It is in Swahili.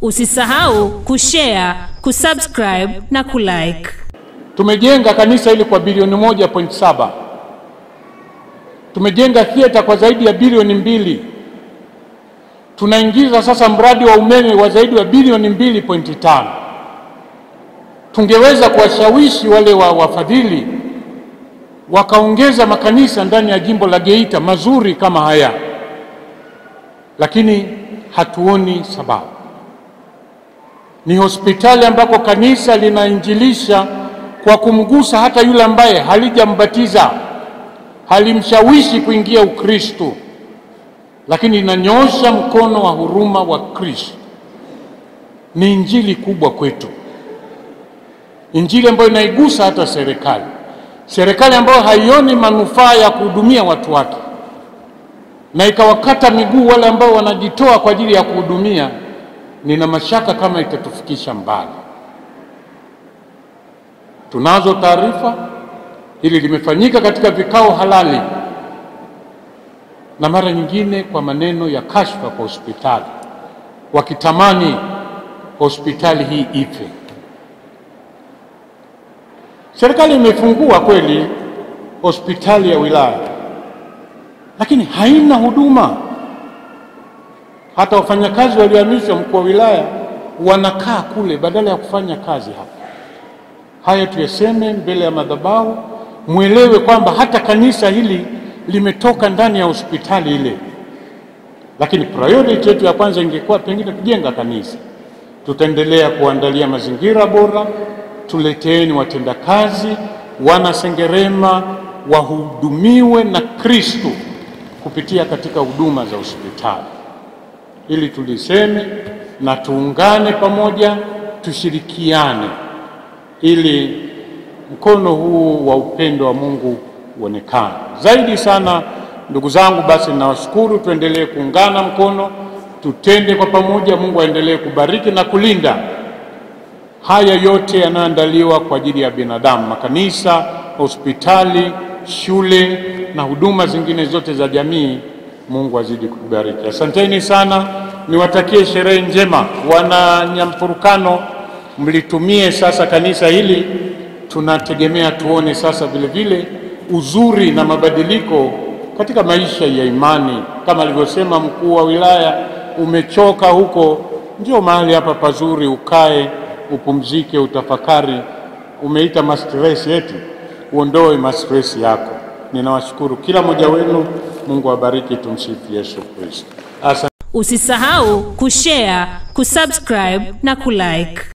Usisahau kushare, kusubscribe na kulike. Tumejenga kanisa hili kwa bilioni moja point saba. Tumejenga theater kwa zaidi ya bilioni mbili. Tunaingiza sasa mradi wa umeme wa zaidi wa bilioni mbili pointi tano. Tungeweza kuwashawishi wale wa wafadhili wakaongeza makanisa ndani ya jimbo la Geita mazuri kama haya, lakini hatuoni sababu. Ni hospitali ambako kanisa linainjilisha kwa kumgusa hata yule ambaye halijambatiza, halimshawishi kuingia Ukristo, lakini linanyosha mkono wa huruma wa Kristo. Ni injili kubwa kwetu, injili ambayo inaigusa hata serikali, serikali ambayo haioni manufaa ya kuhudumia watu wake na ikawakata miguu wale ambao wanajitoa kwa ajili ya kuhudumia. Nina mashaka kama itatufikisha mbali. Tunazo taarifa hili limefanyika katika vikao halali na mara nyingine kwa maneno ya kashfa kwa hospitali, wakitamani hospitali hii ife. Serikali imefungua kweli hospitali ya wilaya, lakini haina huduma. Hata wafanyakazi waliohamishwa, mkuu wa wilaya, wanakaa kule badala ya kufanya kazi hapa. Haya tuyaseme mbele ya madhabahu, mwelewe kwamba hata kanisa hili limetoka ndani ya hospitali ile, lakini priority yetu ya kwanza ingekuwa pengine kujenga kanisa. Tutaendelea kuandalia mazingira bora, tuleteeni watendakazi, wana Sengerema wahudumiwe na Kristo kupitia katika huduma za hospitali, ili tuliseme na tuungane pamoja, tushirikiane ili mkono huu wa upendo wa Mungu uonekane zaidi sana. Ndugu zangu, basi ninawashukuru, tuendelee kuungana mkono, tutende kwa pamoja. Mungu aendelee kubariki na kulinda haya yote yanayoandaliwa kwa ajili ya binadamu, makanisa, hospitali, shule na huduma zingine zote za jamii. Mungu azidi kubariki. Asanteni sana, niwatakie sherehe njema. Wana Nyampurukano, mlitumie sasa kanisa hili. Tunategemea tuone sasa vile vile uzuri na mabadiliko katika maisha ya imani, kama alivyosema mkuu wa wilaya, umechoka huko, ndio mahali hapa pazuri, ukae upumzike, utafakari. Umeita mastresi eti uondoe mastresi yako. Ninawashukuru kila mmoja wenu. Mungu awabariki. Tumsifu Yesu Kristo. Asante. Usisahau kushare, kusubscribe na kulike.